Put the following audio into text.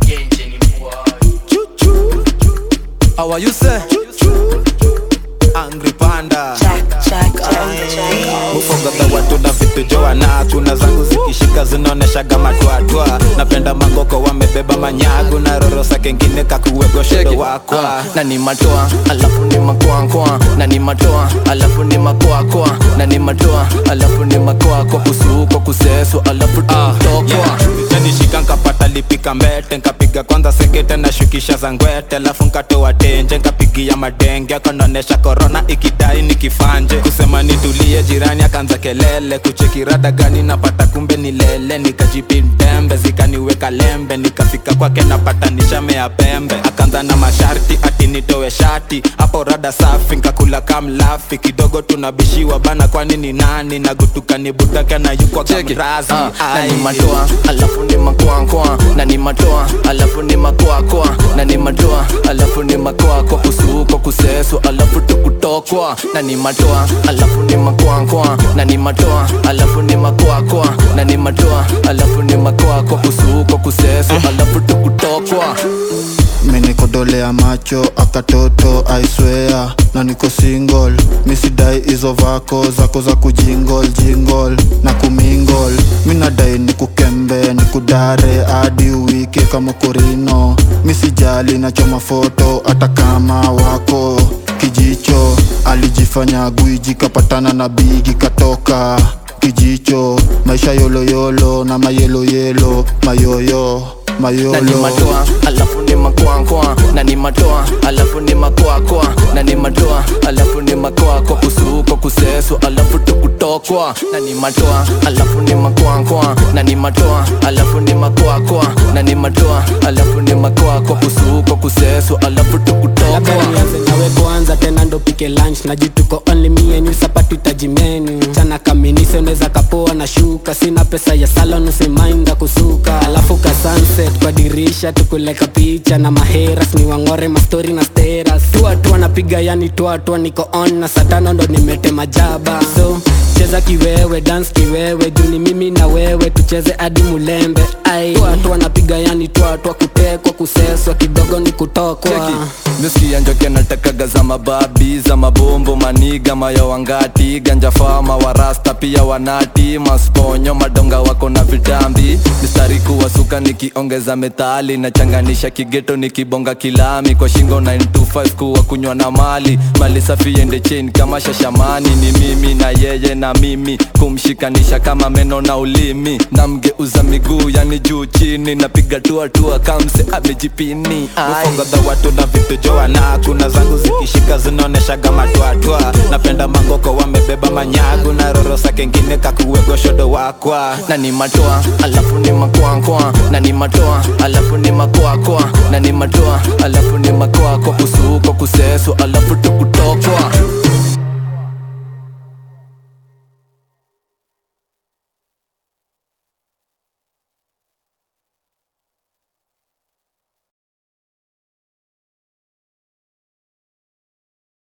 How are you say? Angry panda Mufogadha watu na vitu joana Tuna zangu zikishika zinaoneshaga matwatwa Napenda mangoko wamebeba manyagu Na rorosa kengine kakuwego shedo wakwa na ni matoa alafu ni makoakoa na ni matoa alafu ni makoakoa na ni matoa alafu ni makoako kusuko kuseso alafu tutokwa nishika nkapata lipika mbete nkapiga kwanza sekete na shukisha za ngwete alafu nkatoa tenje nkapigia madenge akonaonesha korona ikidai nikifanje kusema nitulie jirani akaanza kelele kuchekirada gani napata kumbe ni lele nikajipintembe zikaniweka lembe nikafika kwake napata nishamea pembe akaanza na masharti ati nitowe shati hapo rada safi nkakula kamlafi kidogo tunabishiwa bana kwani ni nani nagutuka nibutake na yukwa kamrazi Ah, na ni Ai. matoa alafu ni makoakoa na ni matoa alafu ni makoakoa na ni matoa alafu ni makoako kusuko kuseso alafu tukutokwa na ni matoa alafu ni makoakoa na ni matoa alafu ni makoakoa na ni matoa alafu ni makoako kusuko kuseso alafu tukutokwa menikodolea macho akatoto aiswea na niko single misidai hizo vako zako za kujingol jingol na kumingol minadai nikukembe nikudare hadi uwike kama korino misijali nachoma foto hata kama wako kijicho alijifanya gwiji kapatana na bigi katoka kijicho maisha yoloyolo na mayeloyelo mayoyo na ni mayolo matoa alafu ni makoakoa na ni matoa alafu ni makoakoa na ni matoa alafu ni makoako kusuko kuseso alafu tukutokwa na ni matoa alafu ni makoakoa na ni matoa alafu ni makoakoa na ni matoa alafu ni makoako kusuko kuseso alafu labda tukutokwa nianze nawe kwanza tena ndo pike lunch najituko only me and you sapatu itajimenu chana kaminise unaweza kapoa na shuka sina pesa ya salon usimainda kusuka alafu ka sunset kwa dirisha tukuleka picha na maheras ni wangore mastori na steras tuatua napiga yani tuatua niko on na satano ndo nimetema jaba so cheza kiwewe dance kiwewe juni mimi na wewe tucheze hadi mulembe ai tuatua napiga yani tuatua kutekwa kuseswa kidogo ni kutokwa Nuski njoke natakaga za mababi za mabombo maniga mayo wangati ganja fama warasta pia wanati masponyo madonga wako na vitambi mistari kuwasuka nikiongeza metali nachanganisha kigeto nikibonga kilami kwa shingo 925 kuwa kunywa na mali mali safi ende chain kama shashamani ni mimi na yeye na mimi kumshikanisha kama meno na ulimi namgeuza miguu yani juu chini napiga tuatua kamse amejipini Ai. Mufogadha watu na vitu joana Kuna zangu zikishika zinaoneshaga matwatwa Napenda mangoko wamebeba manyagu Na rorosa kengine kakuwego shodo wakwa na ni matoa alafu ni makoakoa na ni matoa alafu ni makoakoa na ni matoa alafu ni makoako kusuko kuseso alafu tukutokwa